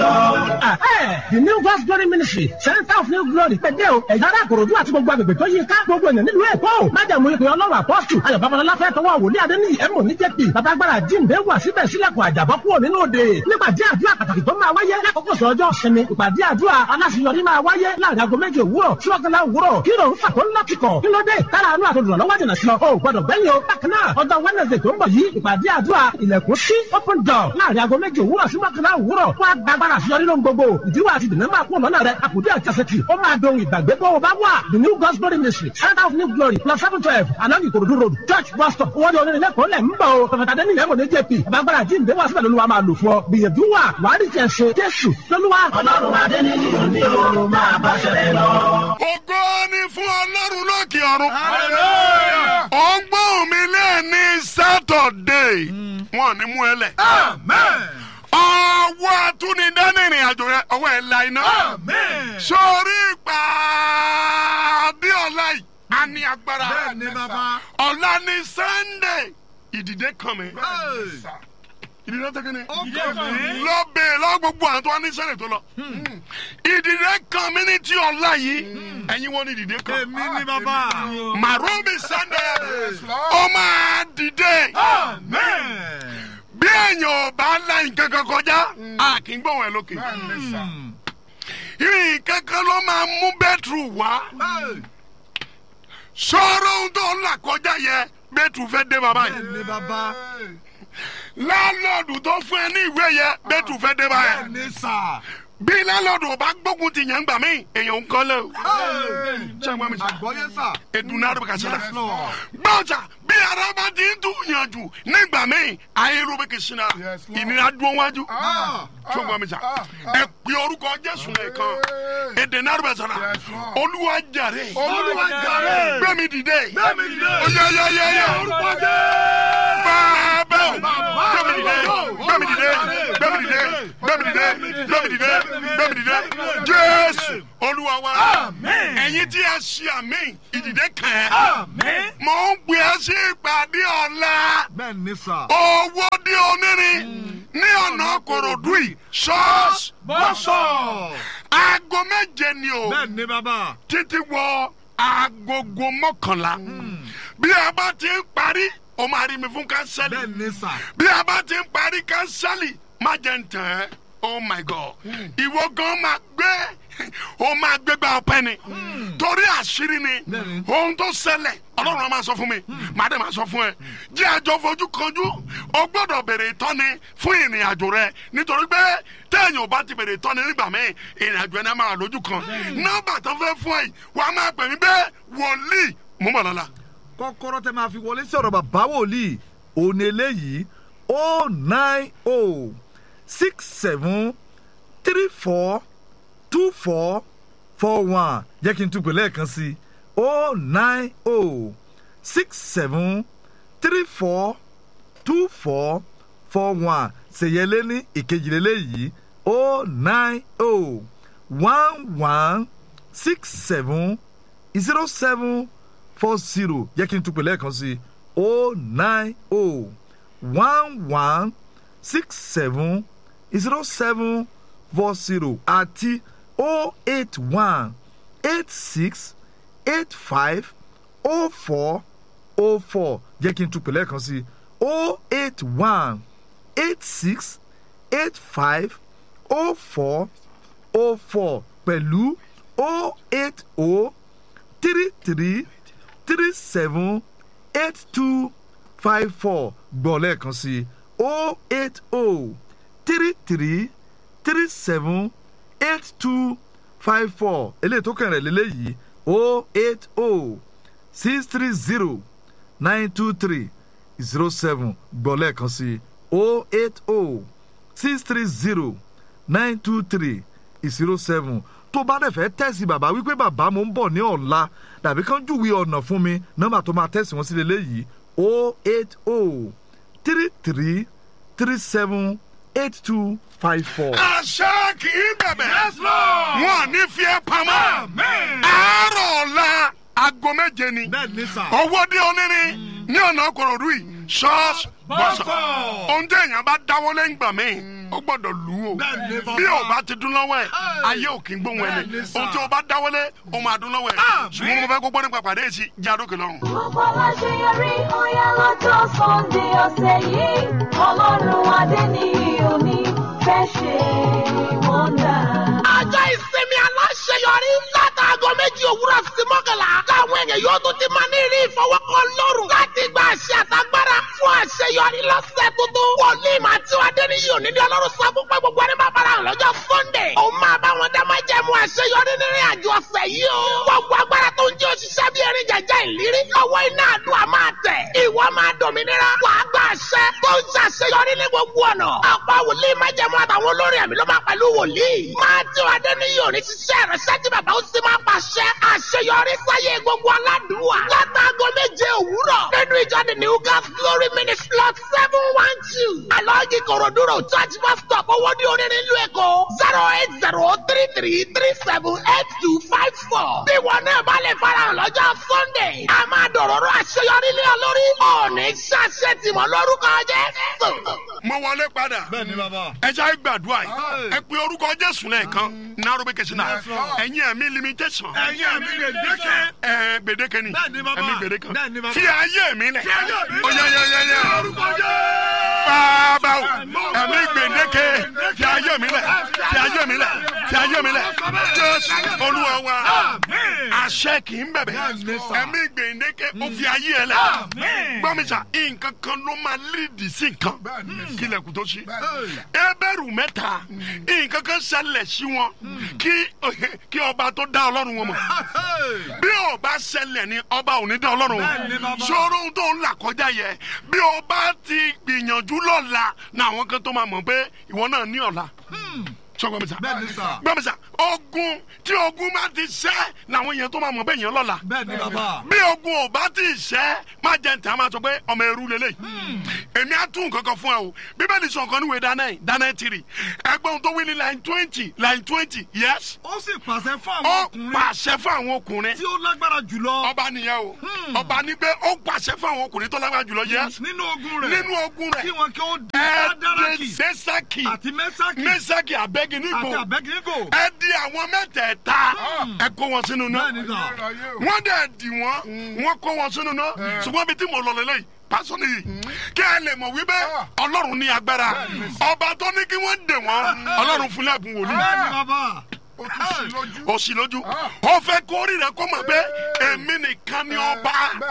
Ah, eh, the new God's glory ministry center of new glory pẹ̀dẹ́ o ẹ̀yà ara àkòròdú àti gbogbo agbègbè tó yí ká gbogbo ènìyàn nílùú èkó o májàmú ìpè ọlọ́run apọ́sù ayọ̀ babalọ́lá fẹ́ tọwọ́ wòlíì adéníyì ẹ̀mọ́ ní jẹ́pì babagbára jíǹde wà síbẹ̀ sílẹ̀kùn àjàbọ́ kúrò nínú òde nípàdé àdúrà pàtàkì tó máa wáyé lákòókò sọ́jọ́ sinmi ìpàdé àdúrà aláṣeyọrí máa wáyé láàrin aago méje òwúrọ̀ sí ọ̀gánlá òwúrọ̀ kí ló ń fà tó ńlá kíkọ̀ kí ló dé kára àánú àtòdùnà lọ́wọ́ jìnà sí ọ o gbọdọ̀ gbẹ́yìn o bákan náà ọjọ́ wednesday tó ń bọ̀ yìí ìpàdé àdúrà ilẹ̀kùn sí open door láàrin aago méje òwúrọ̀ sí ọ̀gánlá òwúrọ̀ wá gbàgbára àṣeyọrí lóhun gbogbo ìdíwọ́ àti ìdènà máa kún lọ́nà rẹ àkùdé àjàsẹ̀tì ó máa dohun ìgbàgbé bó o bá wà the new God's glory ministry center of new glory plus seven twelve along Ikorodu road church bus stop owó ní onílẹ̀ kò lẹ̀ ń bọ̀ o pẹ̀fẹ̀tà dẹ́ni ìyẹn kò ní jp àbágbára jíǹde wá síbẹ̀ lóluwa máa lò fún ọ gbìyànjú wà wàá rí tiẹ̀ ṣe jésù lóluwa. ọlọ́run adé ní ìlú ní o máa bá ṣẹlẹ̀ lọ. ògo ni fún ọlọ́run lókè ọ̀run. ó ń gbóhùn mi lẹ́ẹ̀ni sátọ̀dé wọn ò ní mú ẹ lẹ̀. ọwọ́ atúnidání ìrìn àjò rẹ ọwọ́ ẹ̀ la iná. sórí ìpàdé ọ̀la yìí a ní agbára. Bẹ́ẹ̀ni, bàbá. ọ̀la ní sunday ìdìde kan mi. ìdìde tẹ́kẹ́ ni. lọ bèèrè lọ gbogbo àwọn tó wá ní sẹ́lẹ̀ tó lọ. ìdìde kan mi ní ti ọ̀la yìí ẹ̀yin wọn ní ìdìde kan. èmi ni bàbá. màrúmi sunday ó máa dìde bí èèyàn ò bá la nǹkan kan kọjá a kì í gbóhùn ẹ lókè nǹkan kan ló máa mú bẹ́tùrù wá sọ̀rọ̀ ohun tó ń là kọjá yẹ bẹ́tùrù fẹ́ dé bàbá yìí èmi bàbá. lálọ́ọ̀dù tó fún ẹ ní ìwé yẹ bẹ́tùrù fẹ́ dé bàbá yìí bẹ́ẹ̀ni sà. bí lálọ́ọ̀dù ò bá gbógun ti yẹn gbà mí èèyàn ń kọ́ lẹ́ o ṣé ẹ gbọ́ mi sọ àgbọ̀yé sà. edunna arúgbó kàṣẹ la Yes, Lord. gbọ́dọ̀ bí ara bá ti ń tún yànjú nígbà míì ayélujára bẹ kì í sinna Yes, Lord. ìnira dún wájú Ah, ṣé o gbọ́ mi sà ah, ẹ pè orúkọ jésù nìkan èdè arúgbó sọ̀rọ̀ Yes, Lord. olúwa jàre Olúwa jàre. gbẹ̀mí dìde Gbẹ̀mí dìde. oyeyeyeye Orúkọ bàbá gbẹ̀mí dìde gbẹ̀mí dìde gbẹ̀mí dìde gbẹ̀mí dìde gbẹ̀mí dìde gbẹ̀mí dìde jésù olúwa wa ẹ̀yin tí a ṣe àmì ìdìde kàn ẹ́ mò ń gbé ẹ sí ìpàdé ọ̀la bẹ́ẹ̀ni sà. owó dí onírin ní ọ̀nà kòròdú yìí ṣọ́ọ̀ṣì bọ́sọ̀. aago méje ni o bẹ́ẹ̀ni bàbá. títí wọ agogo mọ́kànlá bí a bá ti ń parí o máa rí mi fún kánsẹ́lì bẹ́ẹ̀ni sà. bí a bá ti ń parí kánsẹ́lì má jẹ́ ń tàn ẹ́ oh my god ìwọ gan máa gbé o máa gbégbá ọpẹ́ ni torí àṣírí ni Bẹ́ẹ̀ni. ohun tó ṣẹlẹ̀ ọlọ́run á máa sọ fún mi màá dẹ̀ máa sọ fún ẹ jẹ́ àjọ fojú kanjú o gbọ́dọ̀ bèrè ìtọ́ni fún ìrìn àjò rẹ nítorí pé téèyàn ò bá ti bèrè ìtọ́ni nígbà míì ìrìn àjò ẹni á máa wà lójú kan nọ́mbà tó fẹ́ fún ẹ yìí wàá máa pè mí bẹ́ẹ̀ wòlíì mú bọ̀ lọ́la. kọ́kọ́rọ́ tẹ máa fi wọlé sí ọ̀rọ̀ bàbá wòlíì òun eléyìí o nine o six seven three four two four four one jẹ́ kí n tún pè lẹ́ẹ̀kan sí o nine o six seven three four two four four one ṣèyẹlé ní ìkejìlélẹ́yìí o nine o one one six seven zero seven four zero jẹ́ kí n tún pè lẹ́ẹ̀kan sí o nine o one one six seven zero seven four zero àti o eight one eight six eight five o four o four jẹ́ kí n tún pè lẹ́ẹ̀kan sí o eight one eight six eight five o four o four pẹ̀lú o eight o three three three seven eight two five four gbọ́ lẹ́ẹ̀kan sí o eight o three three three seven eight two five four eléyìí tó kàn rẹ̀ lélẹ́yìí o eight o six three zero nine two three zero seven gbọ́ lẹ́ẹ̀kan sí o eight o six three zero nine two three zero seven tó bá dẹ̀ fẹ́ tẹ̀sí bàbá wípé bàbá mo ń bọ̀ ní ọ̀la dàbí kán júwe ọ̀nà fún mi nọ́mbà tó máa tẹ̀sí wọn sí lélẹ́yìí o eight o three three three seven eight two five four. àṣà kì í bẹ̀bẹ̀. wọn ò ní fi ẹ́ pamọ́. àárọ̀ ọ̀la aago méje ni. bẹ́ẹ̀ ni sà. owó dé onírin ní ọ̀nà kòròdú yìí ṣọ́ọ̀ṣì bọ́sọ̀ ohun tí èèyàn bá dáwọ́ lẹ́yìn gbà mí ó gbọ́dọ̀ lù ú o Bẹ́ẹ̀ni, bàbá. bí o bá ti dún lọ́wọ́ ẹ̀ ayé ò kí ń gbóhùn ẹni Bẹ́ẹ̀ni, sà. ohun tí o bá dáwọ́ lé o máa dún lọ́wọ́ ẹ̀ ṣùgbọ́n mo fẹ́ kó gbọ́ nípa pàdé èsì jádókè lọ́rùn. Gbogbo aláṣeyọrí ọ̀yá lọ́jọ́ Sunday ọ̀sẹ̀ yìí. Ọlọ́run adé ní omi fẹ́ ṣe wọ́ndà. ọjọ́ ìsinmi aláṣeyọrí látàgọ́ méjì òwúrọ̀ sí mọ́kànlá láwọn èèyàn yóò tún ti máa ní rí ìfọwọ́kọ lọ́rùn láti gba àṣẹ àtagbára fún àṣeyọrí lọ́sẹ̀ tuntun. wòlíì máa tí wàá dé ní yìí òní ní ọlọ́run sọ fún pé gbogbo ẹni máa fara hàn lọ́jọ́ sunday. òun máa bá wọn dá máa jẹ́ mu àṣeyọrí nínú àjọ ọ̀sẹ̀ yìí o. gbogbo agbára tó ń jẹ́ òṣìṣẹ́ bí erin jẹjẹ ìlérí lọ́wọ́ iná àdúrà máa tẹ̀. ìwọ máa dòmìnira wàá gba àṣẹ tó ń ṣàṣeyọrí ní gbogbo ọ̀nà. ọ̀pọ̀ wòlíì máa jẹ́ mu àtàwọn olórin àmì ló máa pẹ̀lú wòlíì. máa tí wàá dé ní yìí òní ṣiṣẹ́ ìrẹsẹ́ tí bàbá ó sì máa pàṣẹ àṣeyọrí sáyé gbogbo aládùúwà. látàgọ́ méje òwúrọ̀ nínú ìjọ the new gas glory ministry lot seven one two. alọ́ọ̀gì kòròdúró church bus stop owó ní onírin ìlú èkó zero eight zero three three three seven eight two five four. bí wọn náà bá lè farahàn lọ́jọ́ sunday a máa dọ̀rọ̀rọ̀ àṣeyọrí lé ọ lórí. ọ̀ọ́nì ṣàṣẹ tìmọ̀ lórúkọ jẹ́. mo wọlé padà bẹ́ẹ̀ni bàbá. ẹ jẹ́ gbàdúrà yìí ẹ pe orúkọ jésù lẹ́ẹ̀kan narobe kẹsìnà ẹ̀yin ẹ̀mí limitation ẹ̀yin ẹ̀mí gbèdéke. ẹ̀ gbèdéke ni Bẹ́ẹ̀ni, bàbá. ẹ̀mí gbèdéke Bẹ́ẹ̀ni, bàbá. fi ayé mi lẹ̀ Fi ayé mi lẹ̀. ó yẹ yẹ yẹ yẹ orúkọ bàbá o ẹ̀mí gbèdéke fi ayé mi lẹ̀ fi ayé mi lẹ̀ fi ayé mi lẹ̀ jésù olúwa wa àṣẹ kì í bẹ̀bẹ̀ Bẹ́ẹ̀ni, sà. ẹ̀mí gbèdéke ó fi ayé ẹ lẹ̀ gbọ́mísà nǹkan kan ló máa lídìí sí nǹkan kílẹ̀kùn tó ṣí ẹbẹ̀rù mẹ́ta nǹkan kan ṣẹlẹ̀ sí wọn kí kí ọba tó dá ọlọ́run wọn mọ̀ bí ọba ṣẹlẹ̀ ni ọba ò ní dá ọlọ́run Bẹ́ẹ̀ni, wọn bàbá. ṣòro ohun tó ń là kọjá yẹ bí ọba ti gbìyànjú lọ́la ní àwọn kan tó máa mọ̀ pé ìwọ náà ní ọ̀la sọgbọn mi sà Bẹ́ẹ̀ni, sà. gbọ́n mi sà ogun tí ogun bá ti ṣẹ́ làwọn èèyàn tó máa mọ̀ bẹ́ẹ̀ yẹn lọ́la bẹ́ẹ̀ni bàbá. bí ogun ò bá ti ṣẹ́ má jẹ́ ntẹ́ a máa sọ pé ọmọ ẹrú lélẹ̀ èmi á tún nǹkan kan fún ẹ o bíbélì sọ nǹkan níwèé dáná yìí dáná tìrì ẹgbẹ́ tó wí ní line twenty line twenty yes ó sì pàṣẹ fún àwọn ó ọkùnrin pàṣẹ fún àwọn ọkùnrin tí ó lágbára jùlọ ọba nìyẹn o ọba ní pé ó pàṣẹ fún àwọn ọkùnrin tó lágbára jùlọ yes nínú ogun rẹ̀ nínú ogun kí rẹ̀ wọn kí ó dá ẹ dáràkì dé sẹ́sàkì àti mẹ́sàkì mẹ́sàkì àti abẹ́gínígbò àbẹ́gínígò. ẹ di àwọn mẹ́tẹ̀ẹ̀ta ẹ kó wọn sínú náà bẹ́ẹ̀ni sà. wọ́n dẹ̀ dì wọ́n wọ́n kó wọn sínú náà ṣùgbọ́n bí tí mo lọ lélẹ́yìí pásọ nìyí kí ẹ lè mọ̀ wípé ọlọ́run ní agbára ọba tó ní kí wọ́n dè wọ́n ọlọ́run fún lẹ́bùn wòlíì bẹ́ẹ̀ni bàbá. ó sì lójú ó fẹ́ kó rí rẹ kó mọ̀ pé èmi nìkan ni ọba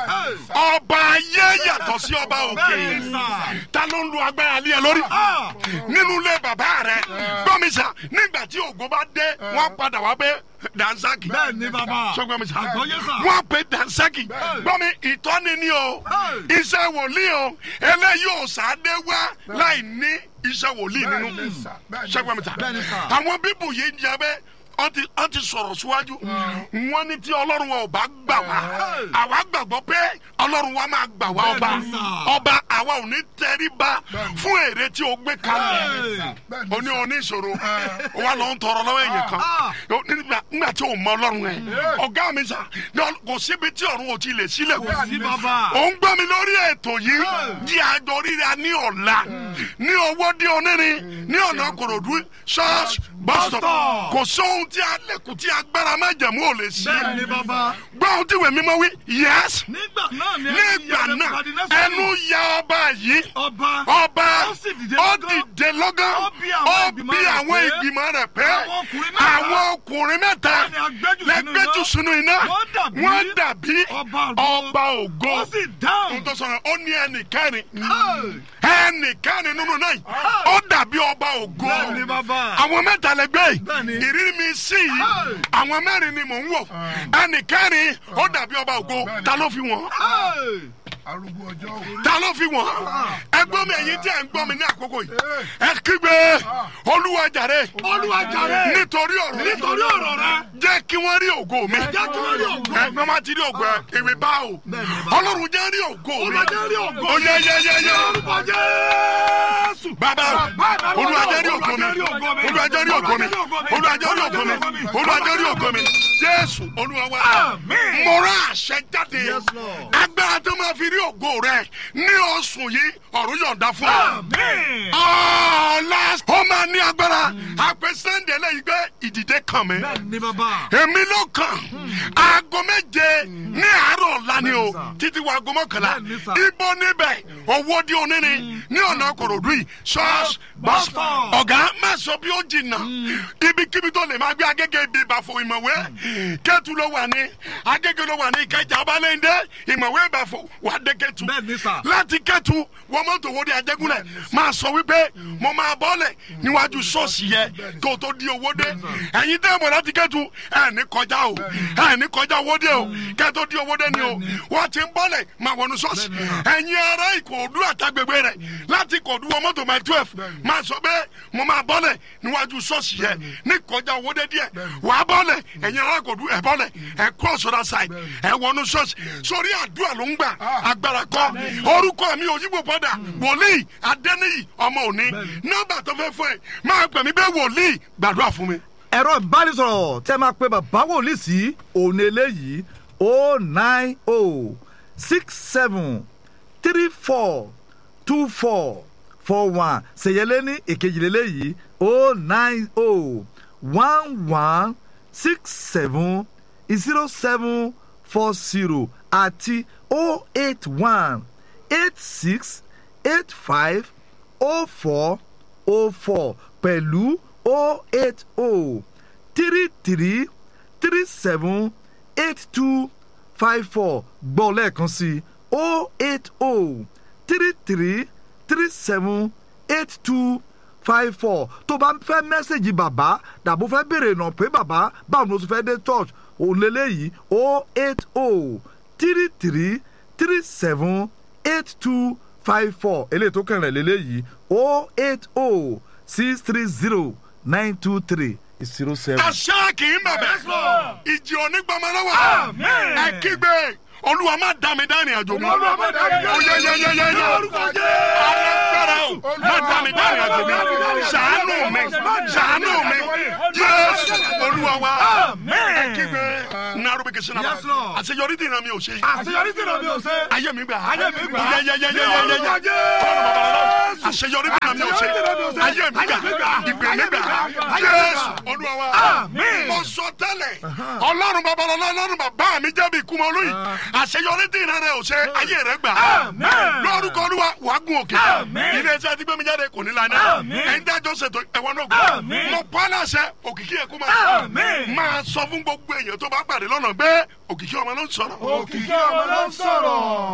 ọba ayé yàtọ̀ sí ọba òkè Bẹ́ẹ̀ni sà. ta ló ń lo agbára lé ẹ lórí nínú ilé bàbá rẹ gbọ́mísà nígbà tí ògo bá dé wọ́n padà wá pé dansaki bẹ́ẹ̀ni bàbá. sọgbọn mi sa Àgbọ́yé sà. wọ́n pe dansaki gbọ́mi ìtọ́ni ni o Hey. iṣẹ́ wòlíì o eléyìí ò sáadé wá láì ní iṣẹ́ wòlíì nínú sọgbọn mi sa Bẹ́ẹ̀ni sà. àwọn bíbù yìí ń jẹ bẹ́ẹ̀ wọ́n ti wọ́n ti sọ̀rọ̀ síwájú wọ́n ní tí ọlọ́run wa ò bá gbà wá àwa gbàgbọ́ pé ọlọ́run wa máa gbà wá ọba Bẹ́ẹ̀ni sà. ọba àwa ò ní tẹríba fún èrè tí o gbé kalẹ̀ o ní o ní ìṣòro o wa lọ ń tọrọ lọ́wọ́ èèyàn kan O ní nígbà nígbà tí o mọ ọlọ́run ẹ̀ ọ̀gá mi sà ní ọ- kò síbi tí ọ̀run ò ti lè sílẹ̀ kù sí bàbá. ò ń gbọ́ mi lórí ètò yìí jí àjọ ríra ní ọ̀la ní owó dí onírin ní ọ̀nà kòròdú ṣọ́ọ̀ṣì bọ́sítọ̀ Bus-stop. kò sóhun tí alẹ́kùn tí agbára májẹ̀mú ò lè ṣe bẹ́ẹ̀ni bàbá. gbọ́ ohun tí ìwé mímọ́ wí yẹ́s nígbà náà ni nígbà náà ẹnu ya ọba yìí ọba ọba Ó sì dìde ó lọ́gán. dìde lọ́gán Ó bí àwọn ó ìgbìmọ̀ bí rẹ̀ àwọn pé ìgbìmọ̀ rẹ̀ pé àwọn ọkùnrin mẹ́ta àwọn ọkùnrin mẹ́ta ni a gbẹ́jù sínú lẹ́gbẹ́jù iná. sínú iná Wọ́n dàbí wọ́n dàbí ọba ògo. ọba ògo ó sì dáhùn. ohun tó sọ̀rọ̀ ó ní ẹnìkẹ́rin Hey. ẹnìkẹ́rin nínú náà ó dàbí ọba ògo bẹ́ẹ̀ni bàbá. àwọn mẹ́ta lẹgbẹ́ Bẹ́ẹ̀ni. yìí ìrírí mi sí yìí Hey. àwọn mẹ́rin ni mò ń wò ẹnìkẹ́rin ó dàbí ọba ògo ta ló fi wọ́n Hey. arúgbó ọjọ́ o. ta ló fi wọ́n ẹgbọ́n mi ẹ̀yin tí ẹ̀ ń gbọ́ mi ní àkókò yìí ẹ kígbe olúwa jàre Olúwa jàre. nítorí ọ̀rọ̀ rẹ nítorí ọ̀rọ̀ rẹ. jẹ́ kí wọ́n rí ògo mi jẹ́ kí wọ́n rí ògo mi. ẹ gbọ́n máa ti rí ògo ẹ ìwé bá o Bẹ́ẹ̀ni, bá. ọlọ́run jẹ́ rí ògo mi Olúwa jẹ́ rí ògo ó mi. yẹ yẹ yẹ yẹ orúkọ jésù. bàbá o olúwa jẹ́ rí ògo mi olúwa jẹ́ rí ògo mi olúwa jẹ́ rí ògo mi olúwa jẹ́ rí ògo mi jésù olúwa wa Àmín. mo rán àṣẹ jáde Yes, Lord. agbára tó máa fi rí rí ògo rẹ ní oṣù yìí ọ̀run yọ̀ǹda fún ọ. Àmín. ọ̀la ó máa ní agbára àpè sẹ́ńdẹ̀ lẹ́yìn pé ìdìde kàn mí. bẹ́ẹ̀ ni bàbá. èmi ló kàn aago méje ní àárọ̀ ọ̀la ni o Bẹ́ẹ̀ni sà. títí wa aago mọ́kànlá Bẹ́ẹ̀ni sà. ibo níbẹ̀ owó di oníni ní ọ̀nà kòròdú yìí ṣọ́ọ̀ṣì bọ́sù Bọ́sù. ọ̀gá má sọ bí ó jìnnà ibikíbi tó lè máa gbé agége ibi ìbàfò ìmọ̀wé kẹ́tù ló wà ní agége ló wà ní ìkẹjà ọbalẹ́ndé ìmọ̀wé ìbàfò wà dé kẹ́tù Bẹ́ẹ̀ni sà. láti kẹ́tù wọ́n mọ́tò wo di ajẹ́gúnlẹ̀ máa sọ wípé mo máa bọ́lẹ̀ níwájú ṣọ́ọ̀ṣì yẹ kó o tó di owó dé ẹ̀yin tẹ́ mọ̀ láti kẹ́tù ẹ̀ ní kọjá o ẹ̀ ní kọjá owó dé o kẹ́ tó di owó dé ni o wọ́n ti ń bọ́lẹ̀ máa wọnú ṣọ́ọ̀ṣì ẹ̀yin ará ìkòòdú àtàgbègbè rẹ̀ láti kòòdú wọ mọ́tò máa twelve máa sọ pé mo máa bọ́lẹ̀ níwájú ṣọ́ọ̀ṣì yẹ ní kọjá owó dé díẹ̀ wàá bọ́lẹ̀ ẹ̀yin ará ìkòòdú ẹ̀ bọ́lẹ̀ ẹ̀ cross other side ẹ̀ wọnú ṣọ́ọ̀ṣì sórí àdúrà ló ń gbà agbára kọ́ orúkọ mi ò yíbo padà wòlíì adẹ́niyì ọmọ òní nọ́mbà tó fẹ́ fún ẹ máa pè mí bẹ́ẹ̀ wòlíì gbàdúrà fún mi. ẹ̀rọ ìbánisọ̀rọ̀ tẹ́ máa pe bàbá wòlíì sí òun eléyìí o nine o six seven three four two four four one ṣèyẹlé ní èkejìlélẹ́yìí o nine o one one six seven zero seven four zero àti o eight one eight six eight five o four o four pẹ̀lú o eight o three three three seven eight two five four gbọ́ lẹ́ẹ̀kan sí o eight o three three three seven eight two five four tó bá ń fẹ́ mẹ́sẹ̀gì bàbá dàbò fẹ́ béèrè ìnà pé bàbá báwo ló ti fẹ́ dé church òun lélẹ́yìí o eight o three three three seven eight two five four eléyìí tó kẹrin lélẹ́yìí o eight o six three zero nine two three zero seven. àṣà kì í bẹ̀bẹ̀ ìjì onígbàmọ́lọ́wọ́ ẹ kígbe olúwa má dá mi dá ìrìn àjò mi Olúwa má dá mi dá ìrìn àjò mi. oyeyeyeye Lórúkọ Jésù. alágbára o má dá mi dá ìrìn àjò mi ṣàánú mi ṣàánú mi jésù olúwa wa ẹ kígbe narubi kìsìnà Yes, Lord. àṣeyọrí dìran mi ò ṣe àṣeyọrí tí náà mi ò ṣe. ayé mi gbà Ayé mi gbà. yeyeyeyeyeye Lórúkọ Jésù. àṣeyọrí dìran mi ò ṣe ayé mi gbà ìpè mi gbà jésù olúwa wa mo sọ tẹ́lẹ̀ ọlọ́run babalọ́lá ọlọ́run bàbá mi jẹ́bi ìkúmọ̀ lóyìn àṣeyọrí tí ìran rẹ ò ṣe ayé rẹ gbà lórúkọ olúwa wàá gun òkè ilé iṣẹ́ tí gbẹ́mi jáde kò ní lana ẹ̀yin dájọ́ ṣètò ẹ̀wọ̀n náà gbọ́ mo pa á láṣẹ òkìkí ẹ̀kú máa máa sọ fún gbogbo èèyàn tó bá pàdé lọ́nà pé òkìkí ọmọ ló ń sọ̀rọ̀ òkìkí ọmọ ló ń sọ̀rọ̀.